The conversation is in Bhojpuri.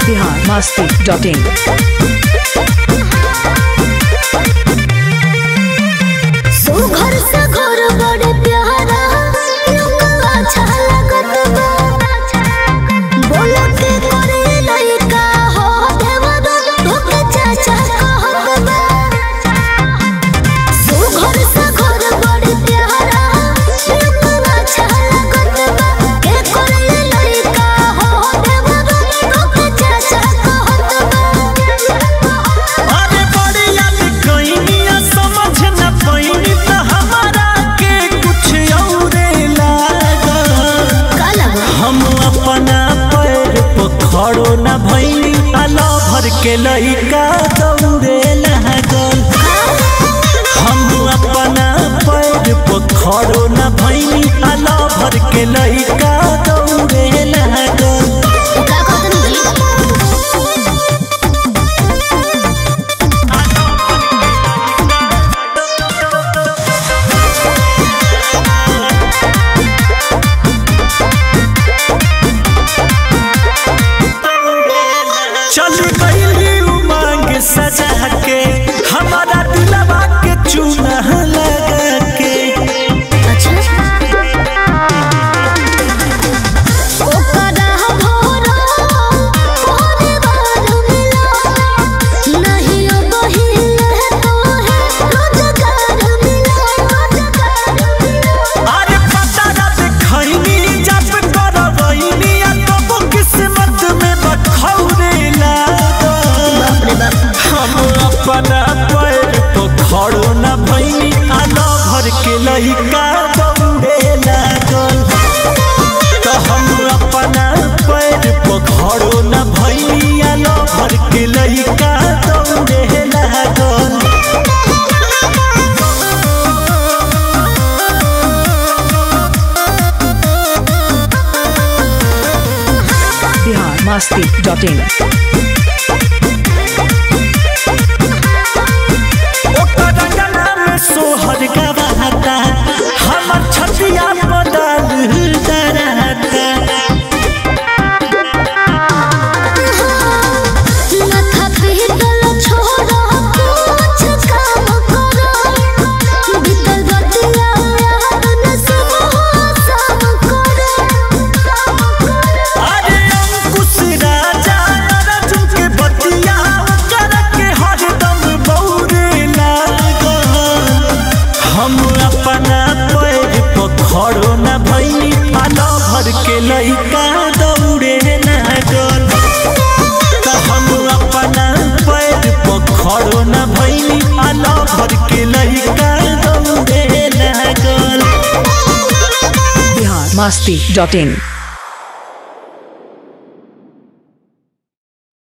बिहार मस्ती डॉट इन सुघर से घर बड़े प्यारा लोगवा अच्छा लगत बा बोलो के करे लइका हो देवदा तोके चाचा कहत बा सुघर से घर बड़े प्यारा लोगवा अच्छा लगत बा के करे लइका हो देवदा तोके चाचा कहत बा अरे बढ़िया लिखइनिया समझ न पइनी त हमारा के कुछ औरे लागल काला हम अपना पैर पर खड़ो न भइनी आला भर के लइका दौड़े लागल हम अपना पैर पर खड़ो न भइनी आला भर के लइका दौड़े लागल का कहत जी चल गईली उमंग सजा के हमारा दिलवा के चूना लगा के अच्छा ओकरा भोरा भोरे बार मिला नहीं बहिल तो है रोजगार मिला रोजगार मिला अरे पता ना देखैनी जब करवैनी आ तब किस्मत में बखौरे लागल बाप रे बाप हम अपना पैर तो खड़ो न भैनी आना भर के लइका दौड़े लागल तो हम अपना पैर पर खड़ो न भैनी आना भर के लइका दौड़े लागल बिहार मस्ती डॉट इन ओकर गला में सोहर गवाता हमर छतिया बदल डराता माथा पीतल छोड़ा कुछ काम करो बीतल बतिया याद न सब सब करो अरे अंकुश राजा अर्जुन के बतिया कर के हरदम बौरे लागल हम अपना पैर पर खड़ो न भइनी आना भर के लइका दौड़े लागल त हम अपना पैर पर खड़ो न भइनी आना भर के लइका दौड़े लागल बिहार मस्ती डॉट इन